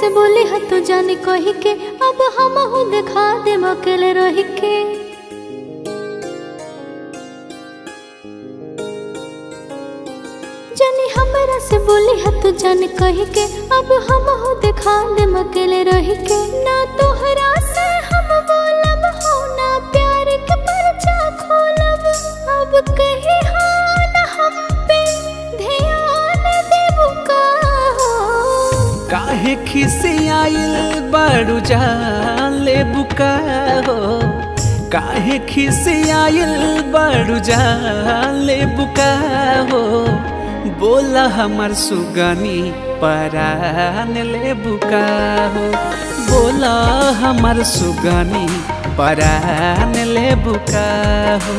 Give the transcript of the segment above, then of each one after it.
से बोली ह तो जाने कही के अब हम हूँ देखा दे अकेले रही के जानी हमरा से बोली ह तो जाने कही के अब हम हूँ देखा दे अकेले रही के ना तोहरा से हम बोलब हो ना प्यार के परचा खोलब अब कही हाल हम पे ध्यान देबू का हो काहे खिसियाइल बड़ू जाले बुका हो काहे खिसियाइल बड़ू जाले बुका हो बोला हमर सुगनी परान ले बुका हो बोला हमर सुगनी परान ले बुका हो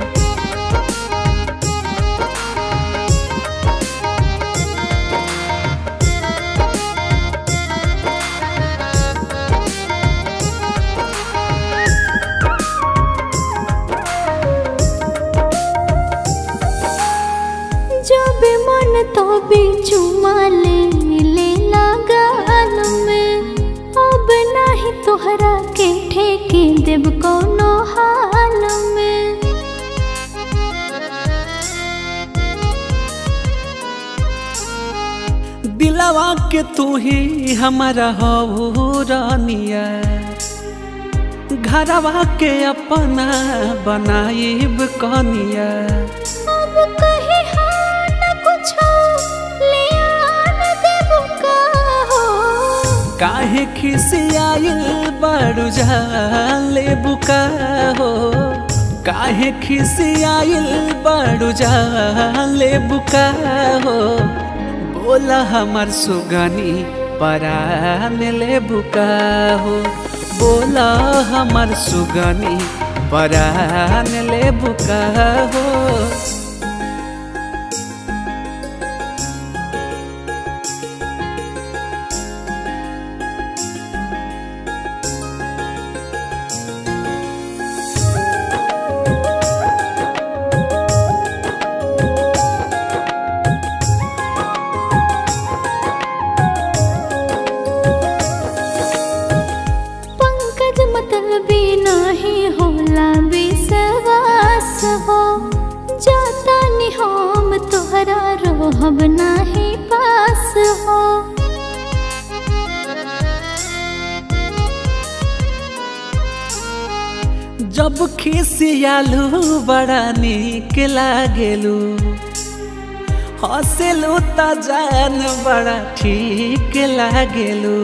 जब मन तो भी चुमा ले ले लगाल में अब नाही तोहरा के ठेके देव कोनो हाल में दिलवा के तू ही हमारा हो रानिया घरवा के अपना बनाइब कनिया अब कहे हाँ न कुछ ले आन देव का हो काहे खिसियाइल बड़ू जाले बुका हो काहे खिसियाइल बड़ू जाले बुका हो बोला हमर सुगनी परान ले बुका हो बोला हमर सुगनी परान ले बुका हो पंकज मतलबी नाही होला विश्वास हो जाता नि हम तोहरा रहब नाही पास हो जब खिसियालू बड़ा निक लागेलू हंसेलू त जान बड़ा ठीक लागेलू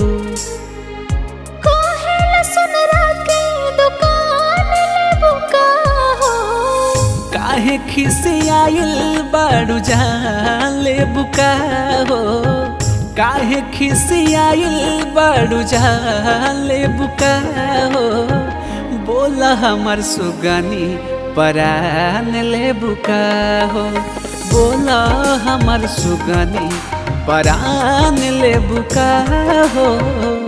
कहेला सुनरा के दुकान लेबू का हो काहे खिसियाइल बड़ू जान ले बुका हो काहे खिसियाइल बड़ू जान ले बुका हो बोला हमर सुगनी परान ले बुका हो बोला हमर सुगनी परान ले बुका हो